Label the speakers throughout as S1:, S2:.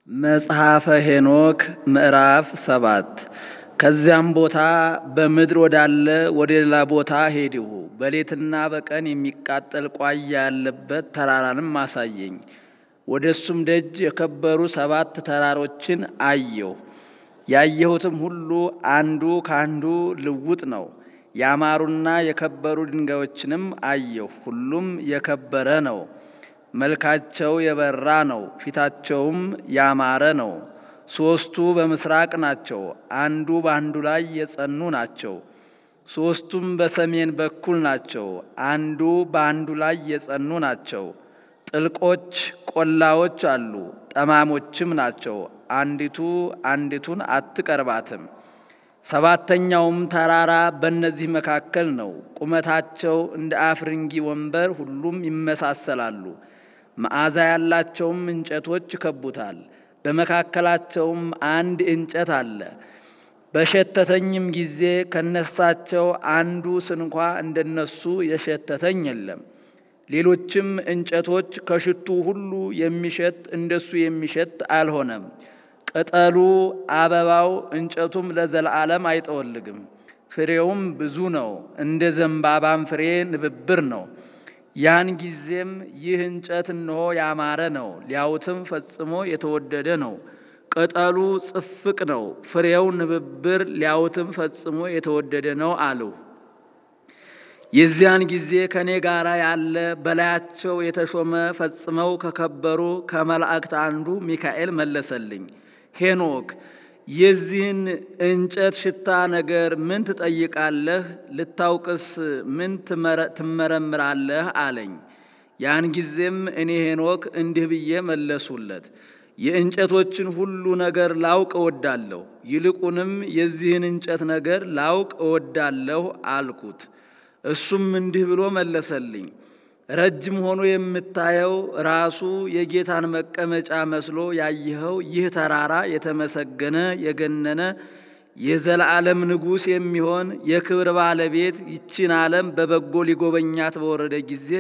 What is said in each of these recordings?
S1: መጽሐፈ ሄኖክ ምዕራፍ ሰባት ከዚያም ቦታ በምድር ወዳለ ወደ ሌላ ቦታ ሄድሁ። በሌትና በቀን የሚቃጠል ቋያ ያለበት ተራራንም አሳየኝ። ወደ እሱም ደጅ የከበሩ ሰባት ተራሮችን አየሁ። ያየሁትም ሁሉ አንዱ ከአንዱ ልውጥ ነው። ያማሩና የከበሩ ድንጋዮችንም አየሁ። ሁሉም የከበረ ነው። መልካቸው የበራ ነው። ፊታቸውም ያማረ ነው። ሦስቱ በምስራቅ ናቸው። አንዱ በአንዱ ላይ የጸኑ ናቸው። ሦስቱም በሰሜን በኩል ናቸው። አንዱ በአንዱ ላይ የጸኑ ናቸው። ጥልቆች ቆላዎች አሉ፣ ጠማሞችም ናቸው። አንዲቱ አንዲቱን አትቀርባትም። ሰባተኛውም ተራራ በእነዚህ መካከል ነው። ቁመታቸው እንደ አፍርንጊ ወንበር፣ ሁሉም ይመሳሰላሉ። መዓዛ ያላቸውም እንጨቶች ይከቡታል። በመካከላቸውም አንድ እንጨት አለ። በሸተተኝም ጊዜ ከነሳቸው አንዱ ስንኳ እንደነሱ የሸተተኝ የለም። ሌሎችም እንጨቶች ከሽቱ ሁሉ የሚሸት እንደሱ የሚሸት አልሆነም። ቅጠሉ፣ አበባው፣ እንጨቱም ለዘላለም አይጠወልግም። ፍሬውም ብዙ ነው፣ እንደ ዘንባባም ፍሬ ንብብር ነው። ያን ጊዜም ይህ እንጨት እነሆ ያማረ ነው፣ ሊያዩትም ፈጽሞ የተወደደ ነው። ቅጠሉ ጽፍቅ ነው፣ ፍሬው ንብብር፣ ሊያዩትም ፈጽሞ የተወደደ ነው አልሁ። የዚያን ጊዜ ከእኔ ጋር ያለ በላያቸው የተሾመ ፈጽመው ከከበሩ ከመላእክት አንዱ ሚካኤል መለሰልኝ። ሄኖክ የዚህን እንጨት ሽታ ነገር ምን ትጠይቃለህ? ልታውቅስ ምን ትመረምራለህ? አለኝ። ያን ጊዜም እኔ ሄኖክ እንዲህ ብዬ መለሱለት፣ የእንጨቶችን ሁሉ ነገር ላውቅ እወዳለሁ፣ ይልቁንም የዚህን እንጨት ነገር ላውቅ እወዳለሁ አልኩት። እሱም እንዲህ ብሎ መለሰልኝ፣ ረጅም ሆኖ የምታየው ራሱ የጌታን መቀመጫ መስሎ ያየኸው ይህ ተራራ የተመሰገነ የገነነ የዘላለም ንጉሥ የሚሆን የክብር ባለቤት ይችን ዓለም በበጎ ሊጎበኛት በወረደ ጊዜ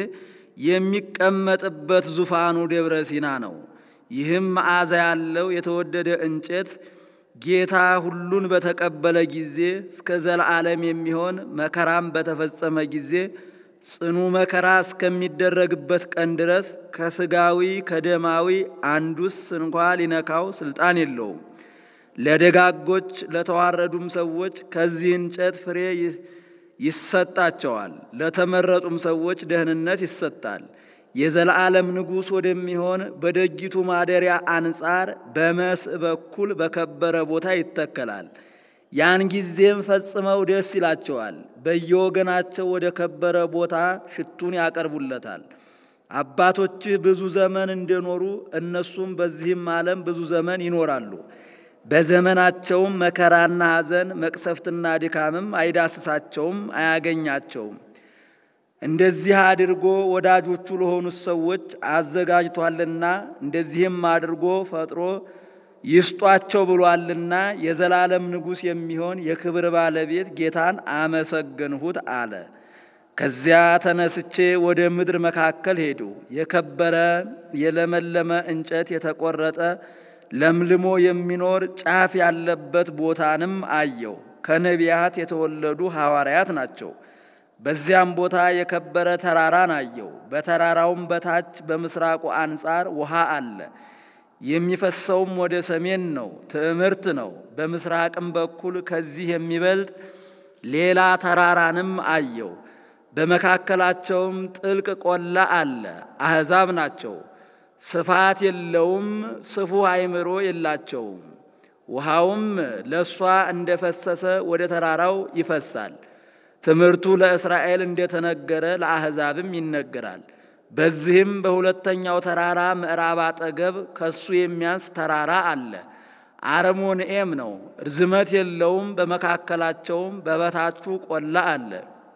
S1: የሚቀመጥበት ዙፋኑ ደብረ ሲና ነው። ይህም መዓዛ ያለው የተወደደ እንጨት ጌታ ሁሉን በተቀበለ ጊዜ እስከ ዘለዓለም የሚሆን መከራም በተፈጸመ ጊዜ ጽኑ መከራ እስከሚደረግበት ቀን ድረስ ከስጋዊ ከደማዊ አንዱስ እንኳ ሊነካው ስልጣን የለውም። ለደጋጎች ለተዋረዱም ሰዎች ከዚህ እንጨት ፍሬ ይሰጣቸዋል። ለተመረጡም ሰዎች ደህንነት ይሰጣል። የዘላለም ንጉሥ ወደሚሆን በደጅቱ ማደሪያ አንጻር በመስእ በኩል በከበረ ቦታ ይተከላል። ያን ጊዜም ፈጽመው ደስ ይላቸዋል። በየወገናቸው ወደ ከበረ ቦታ ሽቱን ያቀርቡለታል። አባቶችህ ብዙ ዘመን እንደኖሩ እነሱም በዚህም ዓለም ብዙ ዘመን ይኖራሉ። በዘመናቸውም መከራና ሐዘን መቅሰፍትና ድካምም አይዳስሳቸውም፣ አያገኛቸውም። እንደዚህ አድርጎ ወዳጆቹ ለሆኑት ሰዎች አዘጋጅቷልና እንደዚህም አድርጎ ፈጥሮ ይስጧቸው ብሏልና የዘላለም ንጉሥ የሚሆን የክብር ባለቤት ጌታን አመሰገንሁት አለ። ከዚያ ተነስቼ ወደ ምድር መካከል ሄዱ። የከበረ የለመለመ እንጨት የተቆረጠ ለምልሞ የሚኖር ጫፍ ያለበት ቦታንም አየው። ከነቢያት የተወለዱ ሐዋርያት ናቸው። በዚያም ቦታ የከበረ ተራራን አየው። በተራራውም በታች በምስራቁ አንጻር ውሃ አለ። የሚፈሰውም ወደ ሰሜን ነው፣ ትዕምርት ነው። በምስራቅም በኩል ከዚህ የሚበልጥ ሌላ ተራራንም አየው። በመካከላቸውም ጥልቅ ቆላ አለ። አሕዛብ ናቸው። ስፋት የለውም፣ ስፉህ አእምሮ የላቸውም። ውሃውም ለእሷ እንደፈሰሰ ወደ ተራራው ይፈሳል። ትምህርቱ ለእስራኤል እንደተነገረ ለአሕዛብም ይነገራል። በዚህም በሁለተኛው ተራራ ምዕራብ አጠገብ ከሱ የሚያንስ ተራራ አለ። አረሞንኤም ነው፣ ርዝመት የለውም። በመካከላቸውም በበታቹ ቆላ አለ።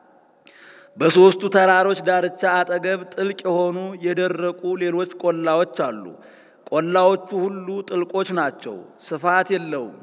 S1: በሦስቱ ተራሮች ዳርቻ አጠገብ ጥልቅ የሆኑ የደረቁ ሌሎች ቆላዎች አሉ። ቆላዎቹ ሁሉ ጥልቆች ናቸው። ስፋት የለውም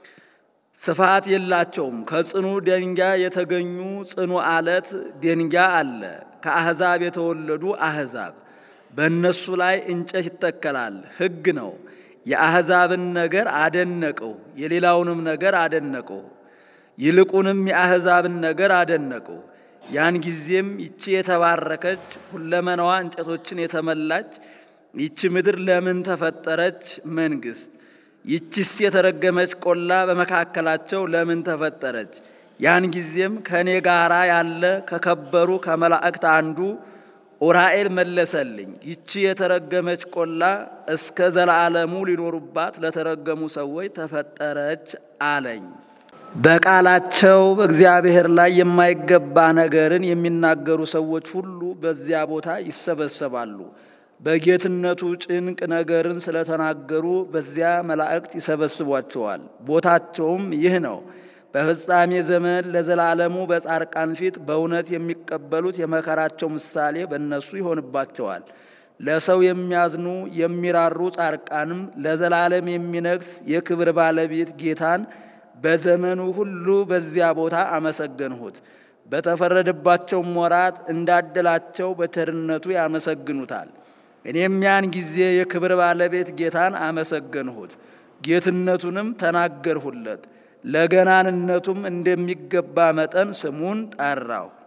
S1: ስፋት የላቸውም። ከጽኑ ደንጋይ የተገኙ ጽኑ አለት ደንጋይ አለ። ከአሕዛብ የተወለዱ አሕዛብ በእነሱ ላይ እንጨት ይተከላል። ሕግ ነው። የአሕዛብን ነገር አደነቀው፣ የሌላውንም ነገር አደነቀው። ይልቁንም የአሕዛብን ነገር አደነቀው። ያን ጊዜም ይቺ የተባረከች ሁለመናዋ እንጨቶችን የተመላች ይቺ ምድር ለምን ተፈጠረች? መንግሥት ይቺስ የተረገመች ቆላ በመካከላቸው ለምን ተፈጠረች? ያን ጊዜም ከእኔ ጋራ ያለ ከከበሩ ከመላእክት አንዱ ኡራኤል መለሰልኝ፣ ይቺ የተረገመች ቆላ እስከ ዘለዓለሙ ሊኖሩባት ለተረገሙ ሰዎች ተፈጠረች አለኝ። በቃላቸው በእግዚአብሔር ላይ የማይገባ ነገርን የሚናገሩ ሰዎች ሁሉ በዚያ ቦታ ይሰበሰባሉ። በጌትነቱ ጭንቅ ነገርን ስለተናገሩ በዚያ መላእክት ይሰበስቧቸዋል። ቦታቸውም ይህ ነው። በፍጻሜ ዘመን ለዘላለሙ በጻርቃን ፊት በእውነት የሚቀበሉት የመከራቸው ምሳሌ በእነሱ ይሆንባቸዋል። ለሰው የሚያዝኑ የሚራሩ ጻርቃንም ለዘላለም የሚነግስ የክብር ባለቤት ጌታን በዘመኑ ሁሉ በዚያ ቦታ አመሰገንሁት። በተፈረደባቸውም ወራት እንዳደላቸው በቸርነቱ ያመሰግኑታል። እኔም ያን ጊዜ የክብር ባለቤት ጌታን አመሰገንሁት፣ ጌትነቱንም ተናገርሁለት። ለገናንነቱም እንደሚገባ መጠን ስሙን ጠራሁ።